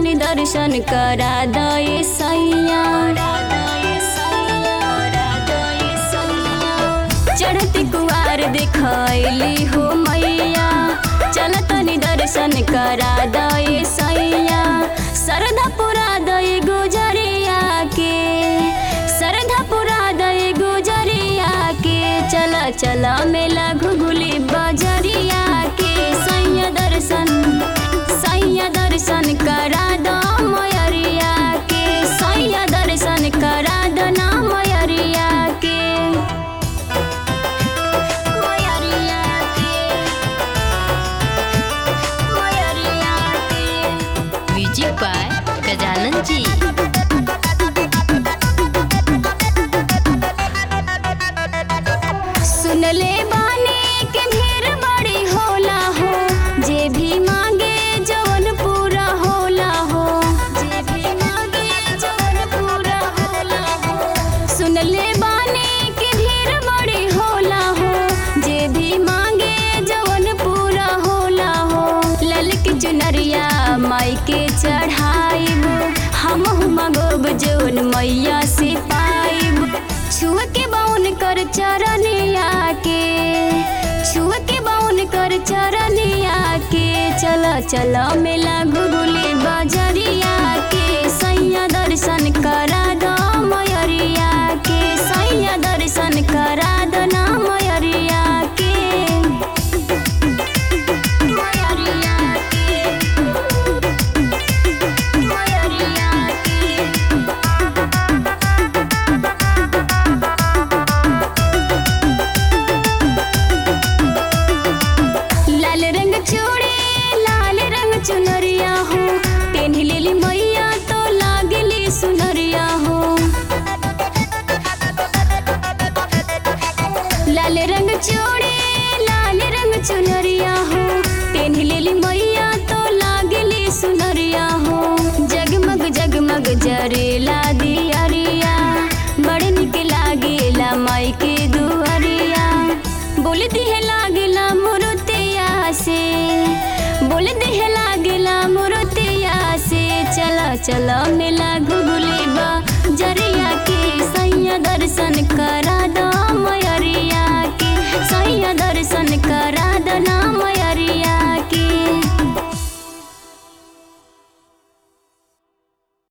तनी दर्शन करा दए सैया चढ़ती कुआर दिखैली हो मैया चल तनी दर्शन करा दए सैया सरधा पुरा दए गुजरिया के सरधा पुरा दए गुजरिया के चल चल मेला घुघुली बजरिया के सैया दर्शन सैया दर्शन करा दो मयरिया के सैया दर्शन करा दो ना मयरिया के मयरिया के मयरिया के म्यूजिक बाय गजानन जी सुनले बानी के ढेर बड़ी होला हो जे भी मांगे जवन पूरा होला हो जे भी मांगे जवन पूरा होला हो सुनले बानी के ढेर बड़ी होला हो जे भी मांगे जवन पूरा होला हो ललक चुनरिया माई के चढ़ाइब हम मगोब जवन मैया से पाइब छुआ के बाउन कर चरनिया के छुआ के बाउन कर चरनिया के चल चल मेला घुगुली बजरिया के सैया दर्शन करा दो मयरिया के सैया दर्शन करा दो ना मयरिया के मयरिया के मयरिया के लाल रंग चूड़ी लाल रंग चुनरिया हो पेन लेली मैया तो लागली सुनरिया हो लाल रंग चूड़ी लाल रंग चुनरिया हो पेन लेली मैया तो लागली सुनरिया हो जगमग जगमग जरेला दियरिया बड़ निक लागेला माई के दुअरिया बोल दिहे लागेला मुरुतिया से बोल दिहे लागेला मुरुतिया से चल चल मेला घुगुली बा जरिया के सैया दर्शन